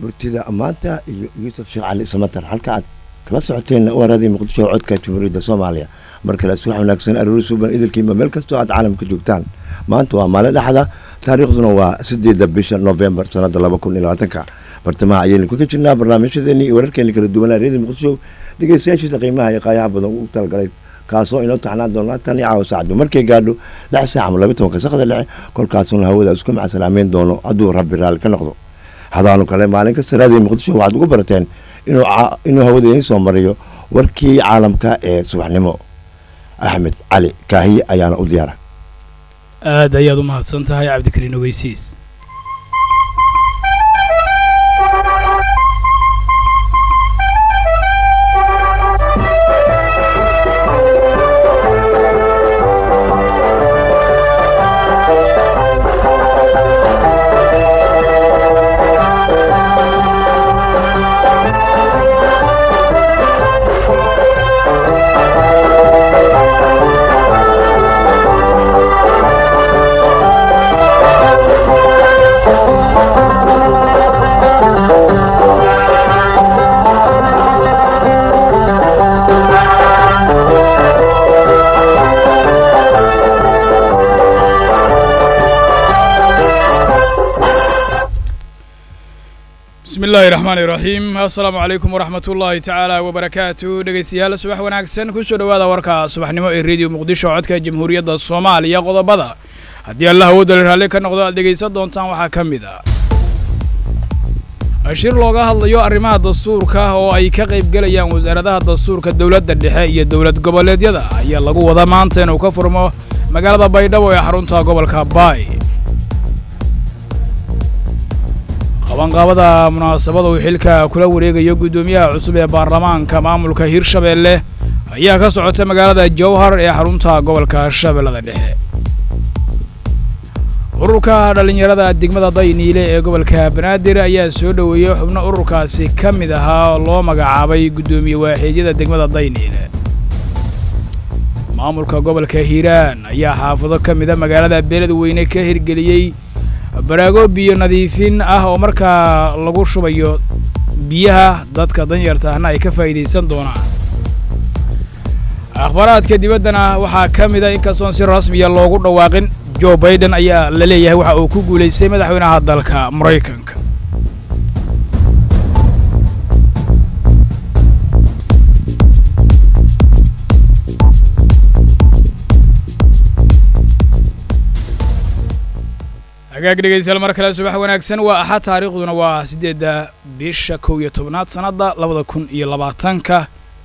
murtida maanta iyo yuusuf sheekh cali samatar halka aad kala socoteen waradii muqdisho codka jamhuuriyadda soomaaliya mar kale subax wanaagsan aroori suuban idilkiiba meel kastoo aad caalamka joogtaan maanta waa maalin dhexda taariikhduna waa sideedda bisha novembar sanada laba kun iyo labaatanka bartamaha ayaynu ka jirnaa barnaamijyadeeni iyo wararkeeni kala duwanaa reedii muqdisho dhegeystayaashiisa qiimaha iyo qaayaha badan ugu talagalay kaasoo inoo taxnaan doona tan iyo caawa saacdu markay gaadho lix saac ama laba tobanka sakda dhexe kolkaasuna hawada isku macasalaameyn doono hadduu rabbi raalli ka noqdo hadaanu kale maalin kasta raadiyo muqdisho waxaad ugu barateen inuu hawada idiin soo mariyo warkii caalamka ee subaxnimo axmed cali kaahiye ayaana u diyaara aad ayaad u mahadsan tahay cabdikariin ogeysiis bismi illaahi raxmaani raxiim assalaamu calaykum waraxmat ullaahi tacaala wabarakaatu dhegeystayaal subax wanaagsan kusoo dhowaada warka subaxnimo ee rediyo muqdisho codka jamhuuriyadda soomaaliya qodobada haddii allah awoodale raalli ka noqdo aad dhegaysan doontaan waxaa ka mid ah shir looga hadlayo arrimaha dastuurka oo ay ka qaybgelayaan wasaaradaha dastuurka dowladda dhexe iyo dowlad goboleedyada ayaa lagu wada maanta inuu ka furmo magaalada baydhabo ee xarunta gobolka baay qabanqaabada munaasabada uu xilka kula wareegayo guddoomiyaha cusub ee baarlamaanka maamulka hirshabeelle ayaa ka socota magaalada jowhar ee xarunta gobolka shabeellada dhexe ururka dhallinyarada degmada dayniile ee gobolka banaadir ayaa soo dhoweeyey xubno ururkaasi ka mid ahaa oo loo magacaabay guddoomiye waaxeedyada degmada dayniile maamulka gobolka hiiraan ayaa xaafado ka mida magaalada beeladweyne ka hirgeliyey baraago biyo nadiifin ah oo markaa lagu shubayo biyaha dadka danyarta ahna ay ka faa'iidaysan doonaan akhbaaraadka dibaddana waxaa ka mida inkastoon si rasmiya loogu dhawaaqin jo baiden ayaa la leeyahay waxa uu ku guulaystay madaxweynaha dalka maraykanka hagaag dhegaystayaal mar kale subax wanaagsan waa axad taariikhduna waa siddeedda bisha kow iyo tobnaad sannadda labada kun iyo labaatanka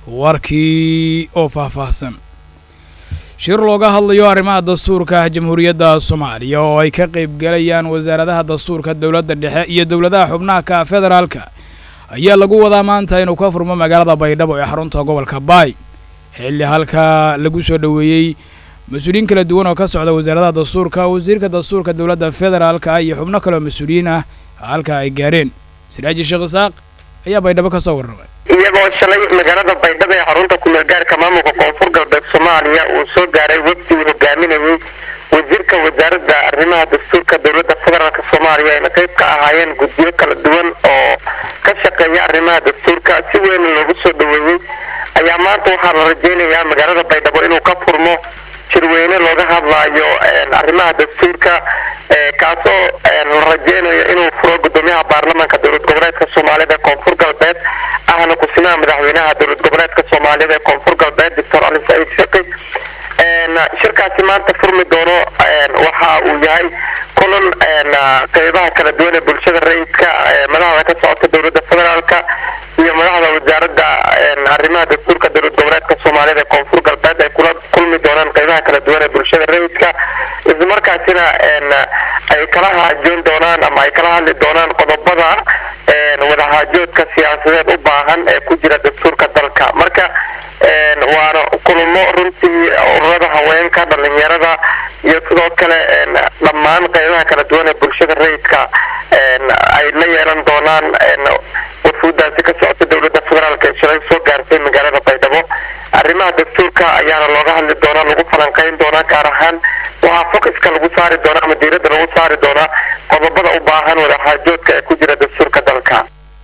warkii oo faahfaahsan shir looga hadlayo arrimaha dastuurka jamhuuriyadda soomaaliya oo ay ka qaybgelayaan wasaaradaha dastuurka dowladda dhexe iyo dowladaha xubnaha ka federaalka ayaa lagu wadaa maanta inuu ka furmo magaalada baydhabo ee xarunta gobolka baay xilli halka lagu soo dhoweeyey mas-uuliyiin kala duwan oo ka socda wasaaradaha dastuurka wasiirka dastuurka dowladda federaalka iyo xubno kaleoo mas-uuliyiin ah halka ay gaareen siraaji sheekh isaaq ayaa baydhabo ka soo warramay iyagoo shalay magaalada baydhabo ee xarunta kumeelgaarka maamulka koonfur galbeed soomaaliya uu soo gaaray wafdi uu hogaaminayey wasiirka wasaaradda arrimaha dastuurka dowladda federaalk soomaaliya ayna qayb ka ahaayeen guddiyo kala duwan oo ka shaqeeya arrimaha dastuurka si weyn loogu soo dhoweeyey ayaa maanta waxaa la rajeynayaa magaalada baydhabo inuu ka furmo jirweyne looga hadlaayo arrimaha dastuurka kaasoo la rajeynayo inuu furo gudoomiyaha baarlamaanka dowlad goboleedka soomaaliyada ee koonfur galbeed ahna ku-simaha madaxweynaha dowlad goboleedka soomaaliyada ee koonfur galbeed doctor ali saciid shaqi shirkaasi maanta furmi doono waxa uu yahay kulan qeybaha kala duwan ee bulshada rayidka madaxda ka socota dowladda federaalka iyo madaxda wasaaradda arrimaha dastuurka dowlad goboleedka soomaaliyada ee koonfur galbeed ay kula kulmi doonaan qeybaha kala duwan ee bulshada rayidka islamarkaasina ay kala haajoon doonaan ama ay kala hadli doonaan qodobada wadahaajoodka siyaasadeed u baahan ee ku jira dastuurka dalka marka waana kulamo runtii ururada haweenka dhalinyarada iyo sidoo kale dhammaan qeybaha kala duwan ee bulshada rayidka ay la yeelan doonaan wafuudaasi ka socota dowladda federaalk ee shalay soo gaartay magaalada baydhabo arrimaha dastuurka ayaana looga hadli doonaa lagu falanqeyn doonaa gaar ahaan waxaa focuska lagu saari doonaa ama diiradda lagu saari doonaa qodobada u baahan wadaxaajoodka ee ku jira dastuurka dalka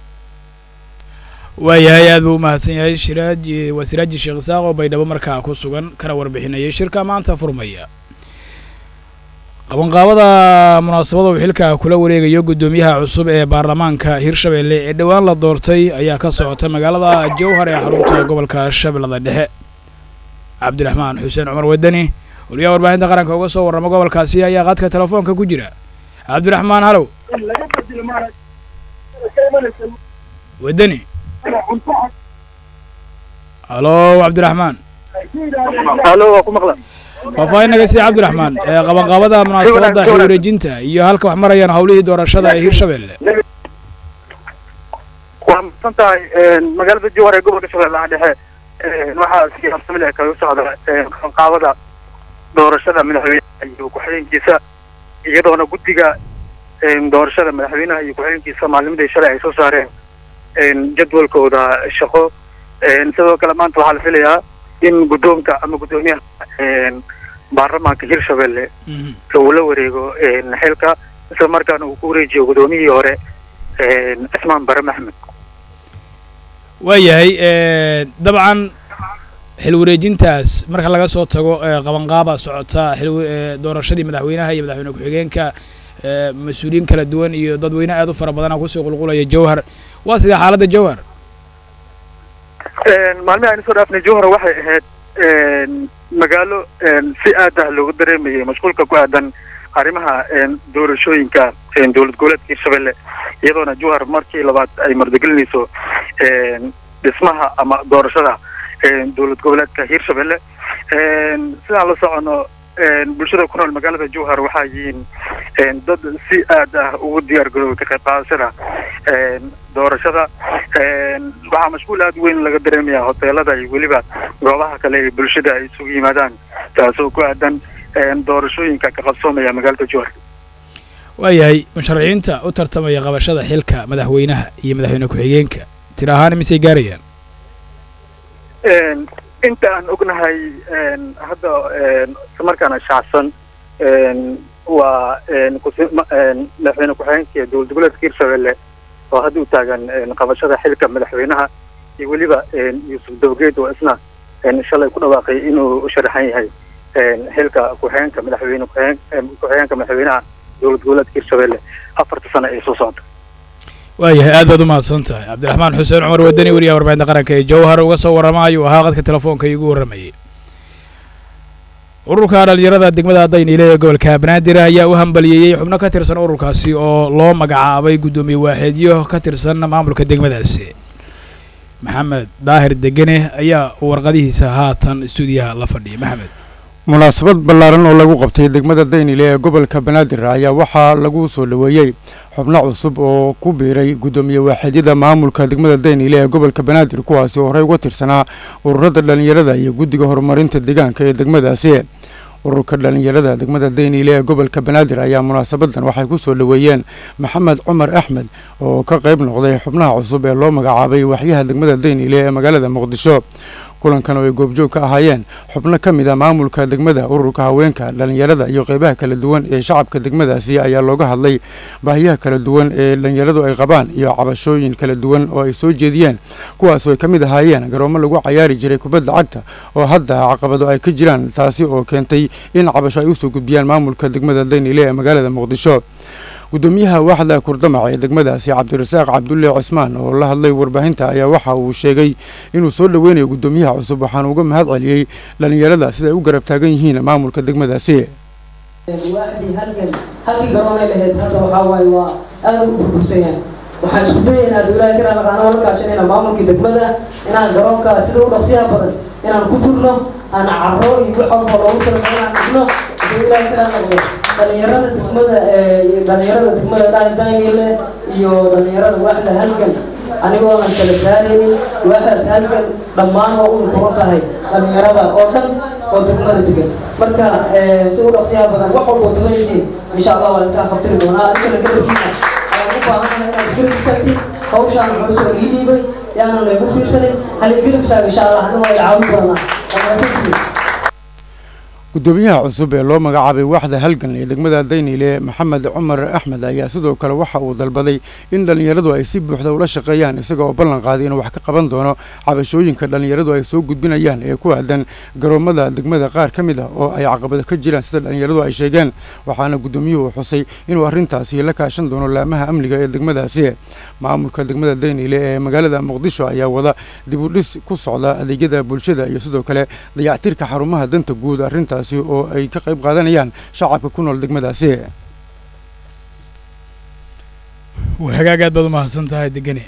waayahay aad buu u mahadsan yahay shiraaj waa siraaji sheekh isaaq oo baydhabo markaa ku sugan kana warbixinayay shirka maanta furmaya qabanqaabada munaasabada uu xilka kula wareegayo guddoomiyaha cusub ee baarlamaanka hirshabelle ee dhowaan la doortay ayaa ka socota magaalada jowhar ee xarunta gobolka shabeellada dhexe cabdiraxmaan xuseen cumar wadani waliyaa warbaahinta qaranka uga soo warrama gobolkaasi ayaa qadka telefoonka ku jira cabdiraxmaan halow wadani halo cabdiraxmaan halo waa ku maqla faahfaahin naga sii cabdiraxmaan ee qabanqaabada munaasabadda xil wareejinta iyo halka wax marayaan howlihii doorashada ee hirshabelle waa mahadsan tahay magaalada jowhar ee gobolka shabeellaha dhexe waxaa si habsami leh kaga socda qabanqaabada doorashada madaxweynaha iyo ku-xigeenkiisa iyadoona guddiga doorashada madaxweynaha iyo ku-xigeenkiisa maalnimadii shalay ay soo saareen jadwalkooda shaqo sidoo kale maanta waxaa la filayaa in guddoonka ama guddoomiyaha baarlamaanka hirshabelle uu la wareego xilka isla markaana uu ku wareejiyo guddoomiyihii hore cismaan bare maxmed waayahay dabcan xil wareejintaas marka laga soo tago qabanqaaba socota xil doorashadii madaxweynaha iyo madaxweyne ku-xigeenka mas-uuliyiin kala duwan iyo dadweyne aad u fara badana kusoo qulqulaya jowhar waa sidee xaaladda jowhar maalmihi aynu soo dhaafnay jowhar waxay ahayd magaalo si aad ah loogu dareemayay mashquulka ku aadan arrimaha doorashooyinka dowlad goboleedka hirshabelle iyadoona jowhar markii labaad ay mardagelinayso dhismaha ama doorashada dowlad goboleedka hirshabelle sidaan la socono bulshada ku nool magaalada jowhar waxaa yihiin dad si aad ah ugu diyaar garoobay ka qayb qaadashada doorashada waxaa mashquul aad weyn laga dareemayaa hoteelada iyo weliba goobaha kale ee bulshada ay isugu yimaadaan taasoo ku aadan doorashooyinka ka qabsoomaya magaalada jowhar waayahay musharaxiinta u tartamaya qabashada xilka madaxweynaha iyo madaxweyne ku-xigeenka tir ahaan misay gaarayaan inta aan ognahay hadda islamarkaana shaacsan waa madaxweyne ku-xigeenka dowlad goboleedka hirshabelle oo hadda u taagan qabashada xilka madaxweynaha iyo weliba yuusuf dabageed oo isna shalay ku dhawaaqay inuu sharaxan yahay xilka ku-xigeenka madaxweyne ku-xigeenka madaxweynaha dowlad goboleedka hirshabelle afarta sano ee soo socda waayahay aad baad u mahadsan tahay cabdiraxmaan xuseen cumar wadani weliyaha warbaahinta qaranka ee jowhar uga soo warrama ayuu ahaa qadka telefoonka iigu warramayay ururka dhalinyarada degmada dayniile ee gobolka banaadir ayaa u hambaliyeeyey xubno ka tirsan ururkaasi oo loo magacaabay guddoomiye waaxeedyo ka tirsan maamulka degmadaasi maxamed daahir degene ayaa warqadihiisa haatan stuudiyaha la fadhiya maxamed munaasabad ballaaran oo lagu qabtay degmada daynile ee gobolka banaadir ayaa waxaa lagu soo dhoweeyey xubno cusub oo ku biiray guddoomiye waaxeedyada maamulka degmada daynile ee gobolka banaadir kuwaasi oo horey uga tirsanaa ururada dhallinyarada iyo guddiga horumarinta deegaanka ee degmadaasi ururka dhallinyarada degmada daynile ee gobolka banaadir ayaa munaasabadan waxay ku soo dhoweeyeen maxamed cumar axmed oo ka qayb noqday xubnaha cusub ee loo magacaabay waxyaha degmada daynile ee magaalada muqdisho kulankan oo ay goobjoog ka ahaayeen xubno ka mid a maamulka degmada ururka haweenka dhallinyarada iyo qeybaha kala duwan ee shacabka degmadaasi ayaa looga hadlay baahiyaha kala duwan ee dhallinyaradu ay qabaan iyo cabashooyin kala duwan oo ay soo jeediyeen kuwaas oo ay ka mid ahaayeen garoomo lagu cayaari jiray kubadda cagta oo hadda caqabado ay ka jiraan taasi oo keentay in cabasho ay usoo gudbiyaan maamulka degmada daynile ee magaalada muqdisho guddoomiyaha waaxda kurdamac ee degmadaasi cabdirasaaq cabdulle cismaan oo la hadlay warbaahinta ayaa waxa uu sheegay inuu soo dhoweynayo guddoomiyaha cusub waxaana uga mahad celiyey dhallinyarada sida ay u garab taagan yihiin maamulka degmadaasi waaxdii halkan halkii garoonay lahayd hadda waxaa waaye waa aad u burbursanyaan waxaan isku dayaynaa dowlaha inaan aqaano la kaashanayna maamulkii degmada inaan garoonka sida u dhaqsiyaha badan inaan ku furno aan carro iyo wax walba loogu talagalay inaan dhigno dowlaha inaan noqdo dhalinyarada degmada dhalinyarada degmada daanile iyo dhalinyarada waaxda halkan anigoonan kala saaraynin waaxdaas halkan dhammaan waa u furan tahay dhalinyarada oo dhan oo degmada degan marka si u dhaqsiyaha badan wax walba oo tabanaysiin insha allah waa idinkaa qabtiri doonaa adinkana garabkiina ayaan u baahanahay inaad garab istaagtid hawshaan culus oo ii dhiibay yaanan laygu fiirsanin hal igarab istaaga insha allah anina waa caawin doonaa gudoomiyaha cusub ee loo magacaabay waaxda halgan ee degmada dayniile maxamed cumar axmed ayaa sidoo kale waxa uu dalbaday in dhallinyaradu ay si buuxda ula shaqeeyaan isaga oo ballan qaaday inuu wax ka qaban doono cabashooyinka dhallinyaradu ay soo gudbinayaan ee ku aadan garoomada degmada qaar ka mid ah oo ay caqabado ka jiraan sida dhallinyaradu ay sheegeen waxaana gudoomiyuhu xusay inuu arrintaasi la kaashan doono laamaha amniga ee degmadaasi maamulka degmada dayniile ee magaalada muqdisho ayaa wada dib u dhis ku socda adeegyada bulshada iyo sidoo kale dayactirka xarumaha danta guud arrintaasi oo ay ka qayb qaadanayaan shacabka ku nool degmadaasi hagaag aad baad u mahadsan tahay degane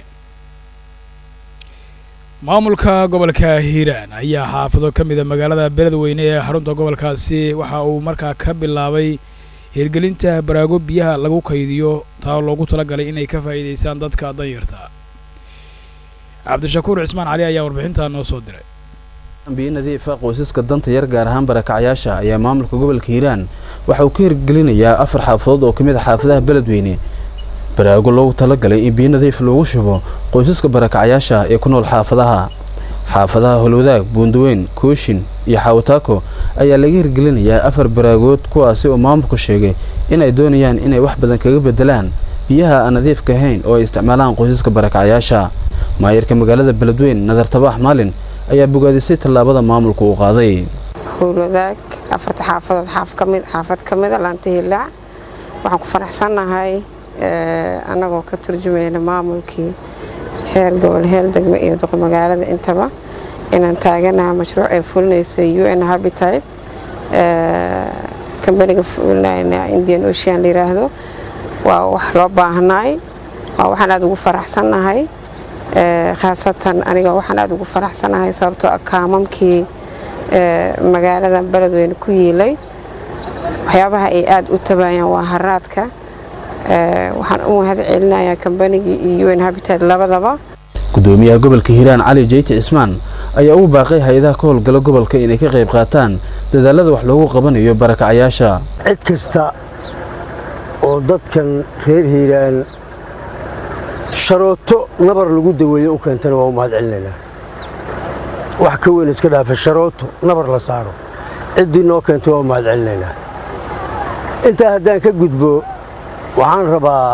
maamulka gobolka hiiraan ayaa xaafado ka mid a magaalada beledweyne ee xarunta gobolkaasi waxa uu markaa ka bilaabay hirgelinta baraago biyaha lagu kaydiyo taa loogu talagalay inay ka faa'iidaystaan dadka danyarta cabdishakuur cismaan cali ayaa warbixintaa noo soo diray biyo nadiifa qoysaska danta yar gaar ahaan barakacyaasha ayaa maamulka gobolka hiiraan waxa uu ka hirgelinayaa afar xaafadood oo ka mid a xaafadaha beledweyne baraago loogu talagalay in biyo nadiif loogu shubo qoysaska barakacyaasha ee ku nool xaafadaha xaafadaha holwadaag buundaweyn kooshin iyo xaawataako ayaa laga hirgelinayaa afar baraagood kuwaasi oo maamulku sheegay inay doonayaan inay wax badan kaga bedelaan biyaha aan nadiifka ahayn oo ay isticmaalaan qoysaska barakacyaasha maayarka magaalada beledweyn nadar tabax maalin ayaa bogaadisay tallaabada maamulka uu qaaday howlwadaag afarta xaafadood xaafad ka mida laanta hilaac waxaan ku faraxsannahay annagoo ka turjumayna maamulkii heer gobol heel degme iyo duqa magaalada intaba inaan taaganaha mashruuc ay fulinaysa u n habitat kambaniga fulinayna indian ocean la yiraahdo waa wax loo baahnaay waa waxaan aada ugu faraxsannahay khaasatan aniga waxaan aada ugu faraxsanahay sababtoo kaamamkii magaalada beledweyne ku yiilay waxyaabaha ay aada u tabaayaan waa haraadka waxaan u mahad celinayaa kambanigii iyo un habitat labadaba gudoomiyaha gobolka hiiraan cali jeyti cismaan ayaa ugu baaqay hay-adaha ka howlgala gobolka inay ka qayb qaataan dadaalada wax loogu qabanayo barakacyaasha cid kasta oo dadkan reer hiiraan sharooto nabar lagu daweeyo u keentana waa u mahad celinaynaa wax ka weyn iska dhaafa sharooto nabar la saaro ciddii noo keentay waa u mahad celinaynaa intaa haddaan ka gudbo waxaan rabaa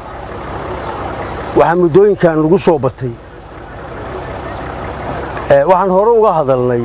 waxaa muddooyinkan lagu soo batay waxaan hore uga hadalnay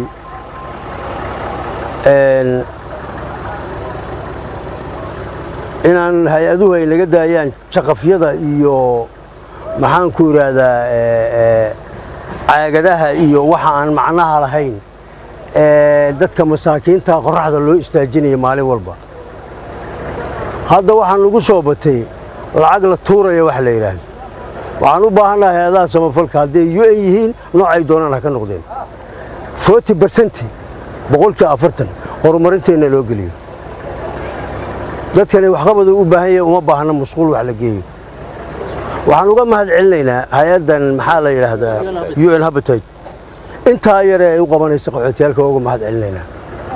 inaan hay-aduhu ay naga daayaan jaqafyada iyo maxaan ku idhaahdaa caagadaha iyo waxa aan macnaha lahayn dadka masaakiinta qorraxda loo istaajinaya maalin walba hadda waxaan lagu soo batay lacag la tuuraya wax la yidhaahdo waxaan u baahannaha hay-adaha samafalka hadday u n yihiin noocay doonaan ha ka noqdeen forty bersenti boqolkii afartan horumarinteenna loo geliyo dadkani waxqabadu u baahan yahay uma baahna musquul wax la geeyo waxaan uga mahad celinaynaa hay-addan maxaa la yidhaahdaa u n habitat intaa yare ay u qabanaysa qaxootiyaalka waa uga mahad celinaynaa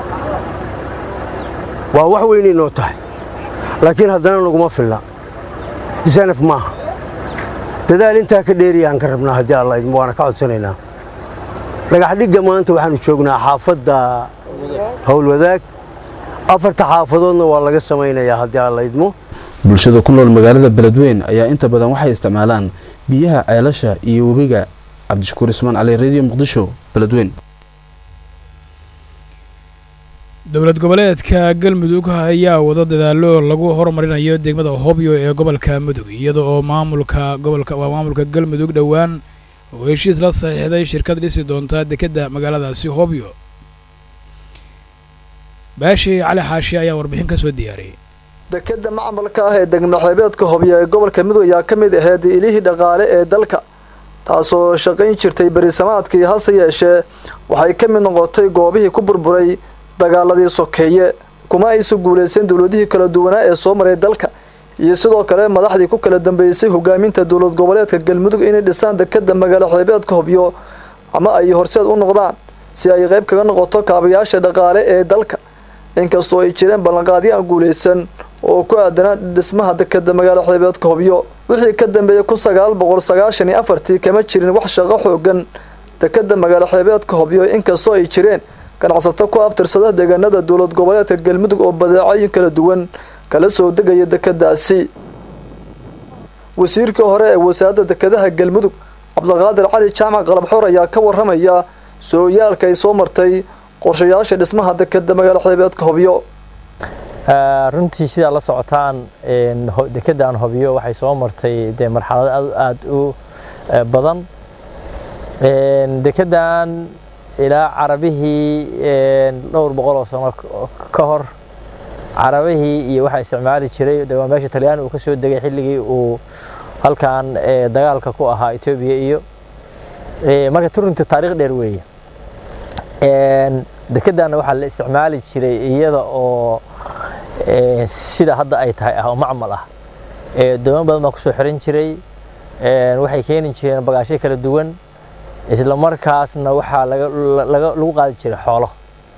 waa wax weynay noo tahay laakiin haddana naguma filna sanaf maaha dadaal intaa ka dheeriyaan ka rabnaa haddii alla idmo waana ka codsanaynaa dhagaxdhigga maanta waxaanu joognaa xaafadda howlwadaag afarta xaafadoodna waa laga samaynayaa haddii alla idmo bulshada ku nool magaalada beledweyn ayaa inta badan waxay isticmaalaan biyaha ceelasha iyo webiga cabdishakuur ismaan cali radio muqdisho beledweyn dowlad goboleedka galmudug ayaa wada dadaalo lagu horumarinayo degmada hobyo ee gobolka mudug iyada oo maamulka gobolka waa maamulka galmudug dhowaan oo heshiis la saxiixday shirkad dhisi doonta dekedda magaaladaasi hobyo baashi cali xaashi ayaa warbixin ka soo diyaariyey dekedda macmalka ah ee degmaxeebeedka hobyo ee gobolka mudug ayaa ka mid ahayd ilihii dhaqaale ee dalka taasoo shaqayn jirtay berisamaadkii hase yeeshee waxay ka mid noqotay goobihii ku burburay dagaaladii sokeeye kuma aysa guulaysan dowladihii kala duwanaa ee soo maray dalka iyo sidoo kale madaxdii ku kala dambeysay hogaaminta dowlad goboleedka galmudug inay dhisaan dekedda magaalo xeebeedka hobyo ama ay horseed u noqdaan si ay qayb kaga noqoto kaabayaasha dhaqaale ee dalka inkastoo ay jireen ballanqaadyo aan guulaysan oo ku aadanaa dhismaha dekedda magaalo xeebeedka hobyo wixii ka dambeeyay kun sagaal boqol sagaashan iyo afartii kama jirin wax shaqo xoogan dekedda magaalo xeebeedka hobyo inkastoo ay jireen ganacsato ku abtirsada deegaanada dowlad goboleedka galmudug oo badeecooyin kala duwan kala soo degaya dekedaasi wasiirkii hore ee wasaaradda dekedaha galmudug cabdiqaadir cali jaamac qalabxoor ayaa ka waramaya sooyaalka ay soo martay qorshayaasha dhismaha dekeda magaala xeebeedka hobyo runtii sidaa la socotaan dekedan hobyo waxay soo martay dee marxalado aada u badan dekedan ilaa carabihii dhowr boqol oo sano ka hor carabihii iyo waxaa isticmaali jiray de waa meesha talyaani uu ka soo degay xilligii uu halkan dagaalka ku ahaa etoobiya iyo marka turunti taariikh dheer weeye dekedanna waxaa la isticmaali jiray iyada oo sida hadda ay tahay ah oo macmal ah dooman badan baa kusoo xiran jiray waxay keeni jireen bagaashyo kala duwan isla markaasna waxaa lagu qaadi jiray xoolo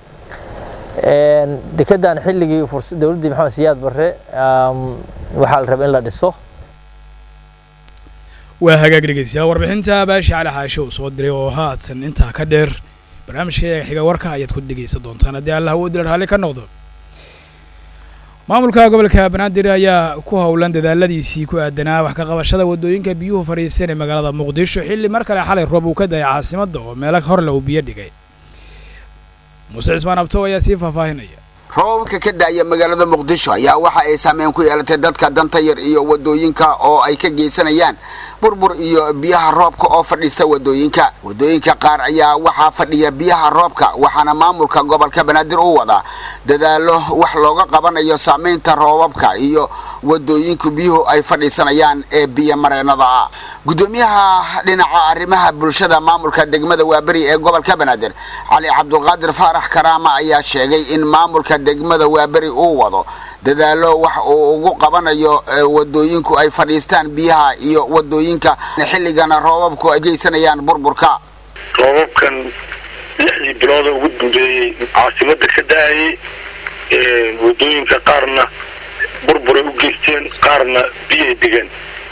dekedan xilligii dowladdii maxamed siyaad barre waxaa la rabay in la dhiso waa hagaag dhegeystayaal warbixinta baashi cali xaashe uu soo diray oo haatan intaa ka dheer barnaamijka xiga warka ayaad ku dhegeysan doontaan haddii allah uu dila raalli ka noqdo maamulka gobolka banaadir ayaa ku howlan dadaaladiisii ku aadanaa wax ka qabashada waddooyinka biyuhu fadhiisteen ee magaalada muqdisho xilli mar kale xalay roob uu ka dayay caasimadda oo meelo horle uu biyo dhigay muuse cismaan abtow ayaa sii faahfaahinaya roobabka ka daaya magaalada muqdisho ayaa waxa ay saameyn ku yeelatay dadka danta yar iyo wadooyinka oo ay ka geysanayaan burbur iyo biyaha roobka oo fadhiista wadooyinka wadooyinka qaar ayaa waxaa fadhiya biyaha roobka waxaana maamulka gobolka banaadir u wadaa dadaalo wax looga qabanayo saameynta roobabka iyo wadooyinku biyuhu ay fadhiisanayaan ee biyo mareenada ah gudoomiyaha dhinaca arrimaha bulshada maamulka degmada waaberi ee gobolka banaadir cali cabdulqaadir faarax karaama ayaa sheegay in maamulka degmada waaberi uu wado dadaalo wax uu ugu qabanayo wadooyinku ay fadhiistaan biyaha iyo wadooyinka xilligana roobabku ay geysanayaan burburka roobabkan lixdii bilooda ugu dambeeyey caasimada ka da-ayay wadooyinka qaarna burburay u geysteen qaarna biyay dhigeen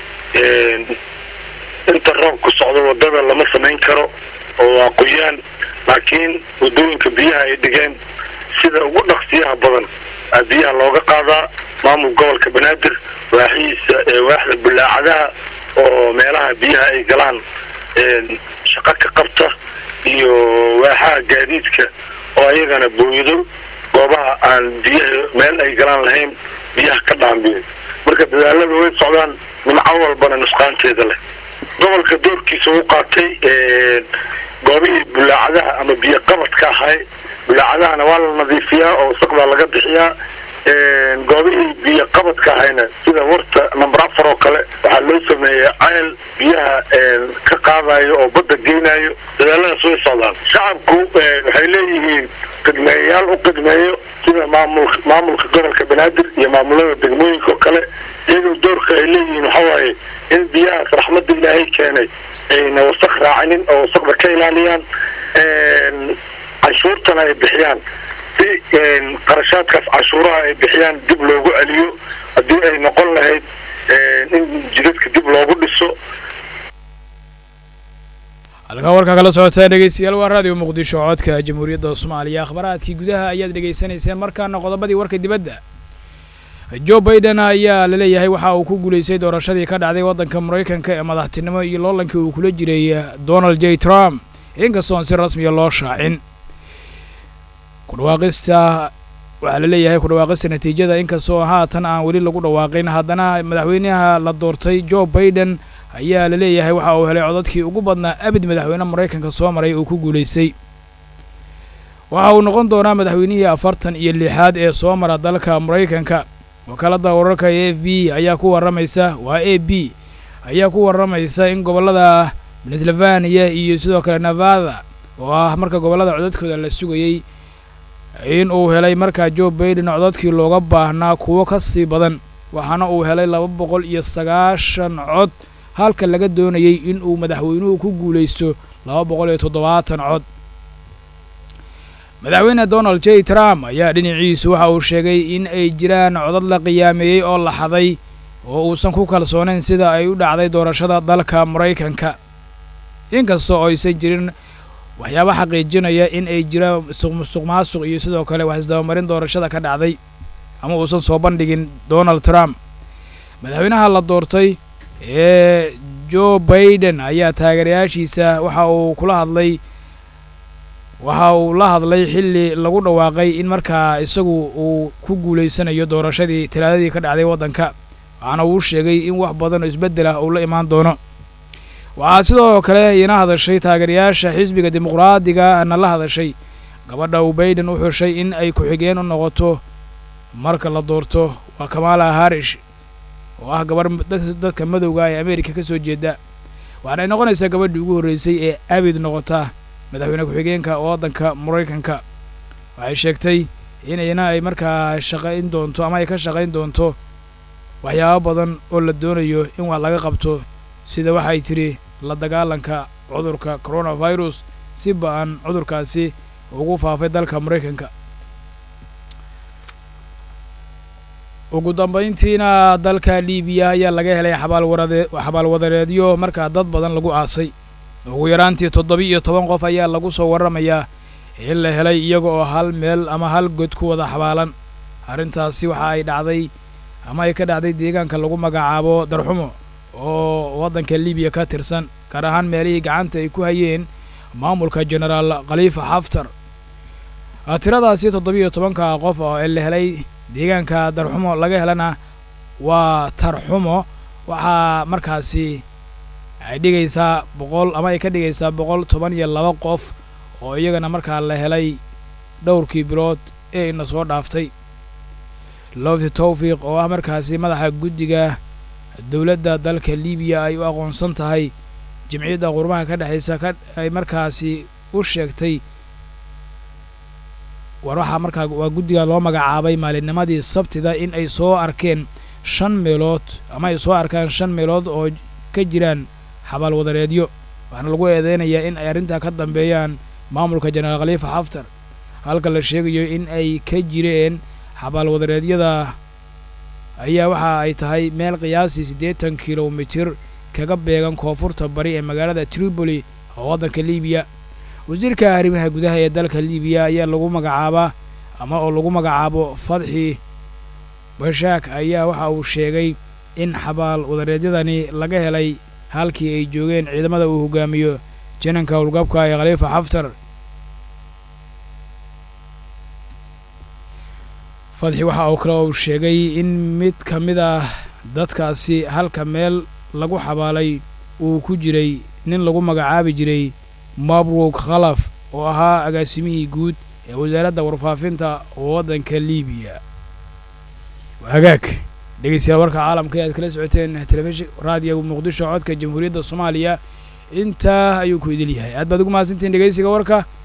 inta roobku socdo wadada lama samayn karo oo waa qoyaan laakiin wadooyinka biyaha ay dhigeen sida ugu dhaqsiyaha badan aa biyaha looga qaadaa maamul gobolka banaadir waaxihiisa waaxda bulaacadaha oo meelaha biyaha ay galaan shaqo ka qabta iyo waaxaha gaadiidka oo ayagana booyado goobaha aan biyaha meel ay galaan lahayn biyaha ka dhaambiyo marka dadaalada way socdaan nimco walbana nusqaanteeda leh gobolka doorkiisa u qaatay goobihii bulaacadaha ama biyo qabadka ahay bulaacadahana waa la nadiifiyaa oo wasaqdaa laga bixiyaa goobihii biyo qabadka ahayna sida warta number afar oo kale waxaa loo sameeya ceel biyaha ka qaadayo oo badda geynayo dadaaladaas way socdaan shacabku waxay leeyihiin qidmeeyayaal u qidmeeyo sida maamul maamulka gobolka banaadir iyo maamulada degmooyinka oo kale iyagoo doorka ay leeyihiin waxawaaye in biyahaas raxmadda ilaahay keenay ayna wasaq raacinin oo wasaqda ka ilaaliyaan canshuurtana ay bixiyaan si qarashaadkaas canshuuraha ay bixiyaan dib loogu celiyo haddii ay noqon lahayd in jidadka dib loogu dhiso halkaa warkaa kala socotaa dhegeystayaal waa raadiyo muqdisho codka jamhuuriyadda soomaaliya akhbaraadkii gudaha ayaad dhegaysanayseen markaana qodobadii warka dibadda jo baiden ayaa laleeyahay waxa uu ku guulaystay doorashadii ka dhacday waddanka maraykanka ee madaxtinimo iyo loolankii uu kula jiray donald j trump inkastoon si rasmiya loo shaacin kudhawaaqista waxaa laleeyahay kudhawaaqista natiijada inkastoo haatan aan weli lagu dhawaaqin haddana madaxweynaha la doortay jo baiden ayaa laleeyahay waxa uu helay codadkii ugu badnaa abid madaxweyne maraykanka soo maray uu ku guulaystay waxa uu noqon doonaa madaxweynihii afartan iyo lixaad ee soo mara dalka maraykanka wakaaladda wararka e f b ayaa ku warramaysa waa a b ayaa ku warramaysa in gobollada pennsylvania iyo sidoo kale nevada oo ah marka gobollada codadkooda la sugayey in uu helay markaa jo baiden codadkii looga baahnaa kuwo ka sii badan waxaana uu helay laba boqol iyo sagaashan cod halka laga doonayey in uu madaxweynuhu ku guulaysto laba boqol iyo toddobaatan cod madaxweyne donald j trump ayaa dhinaciisu waxa uu sheegay in ay jiraan codad la qiyaameeyey oo la xaday oo uusan ku kalsoonayn sida ay u dhacday doorashada dalka maraykanka inkastoo aysan jirin waxyaaba xaqiijinaya in ay jiraan musuq maasuq iyo sidoo kale wax isdabamarin doorashada ka dhacday ama uusan soo bandhigin donald trump madaxweynaha la doortay ee joe baiden ayaa taageerayaashiisa waxa uu kula hadlay waxa uu la hadlay xilli lagu dhawaaqay in markaa isagu uu ku guulaysanayo doorashadii talaadadii ka dhacday waddanka waxaana uu sheegay in wax badan oo isbeddel ah uu la imaan doono waxaa sidoo kale iina hadashay taageerayaasha xisbiga dimuqraadiga na la hadashay gabadha uu baiden u xushay in ay ku-xigeen u noqoto marka la doorto waa kamala harish oo ah gabarh dadka madowga ee ameerika ka soo jeeda waxaana ay noqonaysaa gabadhii ugu horreysay ee abid noqota madaxweyne ku-xigeenka waddanka maraykanka waxay sheegtay inayna ay markaa shaqayn doonto ama ay ka shaqayn doonto waxyaabo badan oo la doonayo in wax laga qabto sida waxay tidhi la dagaalanka cudurka coronavirus si ba-an cudurkaasi ugu faafay dalka maraykanka ugu dambayntiina dalka libiya ayaa laga helay xabaalwadareedyo markaa dad badan lagu aasay ugu yaraantii toddoba-iyo toban qof ayaa lagu soo warramayaa in la helay iyaga oo hal meel ama hal god ku wada xabaalan arrintaasi waxa ay dhacday ama ay ka dhacday deegaanka lagu magacaabo darxumo oo waddanka libiya ka tirsan gaar ahaan meelihii gacanta ay ku hayeen maamulka genaraal khaliifa xaftar tiradaasi toddoba-iyo tobanka qof oo la helay deegaanka darxumo laga helana waa tarxumo waxaa markaasi ay dhigaysaa boqol ama ay ka dhigaysaa boqol toban iyo laba qof oo iyagana markaa la helay dhowrkii bilood ee ina soo dhaaftay lofti towfiiq oo ah markaasi madaxa guddiga dowladda dalka libiya ay u aqoonsan tahay jimciyadda qurmaha ka dhexaysa ka ay markaasi u sheegtay war waxaa markaa waa guddiga loo magacaabay maalinnimadii sabtida in ay soo arkeen shan meelood ama ay soo arkaan shan meelood oo ka jiraan xabaalwadareedyo waxaana lagu eedeynayaa in ay arrintaa ka dambeeyaan maamulka jenaraal khaliifa xaftar halka la sheegayo in ay ka jireen xabaalwadareedyada ayaa waxa ay tahay meel qiyaasii siddeetan kilomitir kaga beegan koonfurta bari ee magaalada tripoli oo waddanka libiya wasiirka arrimaha gudaha ee dalka libiya ayaa lagu magacaabaa ama oo lagu magacaabo fadxi bashaak ayaa waxa uu sheegay in xabaal wadareedyadani laga helay halkii ay joogeen ciidamada uu hogaamiyo jananka howlgabka ee khaliifa xaftar fadxi waxa uu kale uu sheegay in mid ka mid ah dadkaasi halka meel lagu xabaalay uu ku jiray nin lagu magacaabi jiray mabruk khalaf oo ahaa agaasimihii guud ee wasaaradda warfaafinta waddanka libiya hagaag dhegeystayaal warka caalamka e aad kala socoteen telefishin raadiyo muqdisho codka jamhuuriyadda soomaaliya intaa ayuu ku idil yahay aad baad ugu mahadsantihin dhegeysiga warka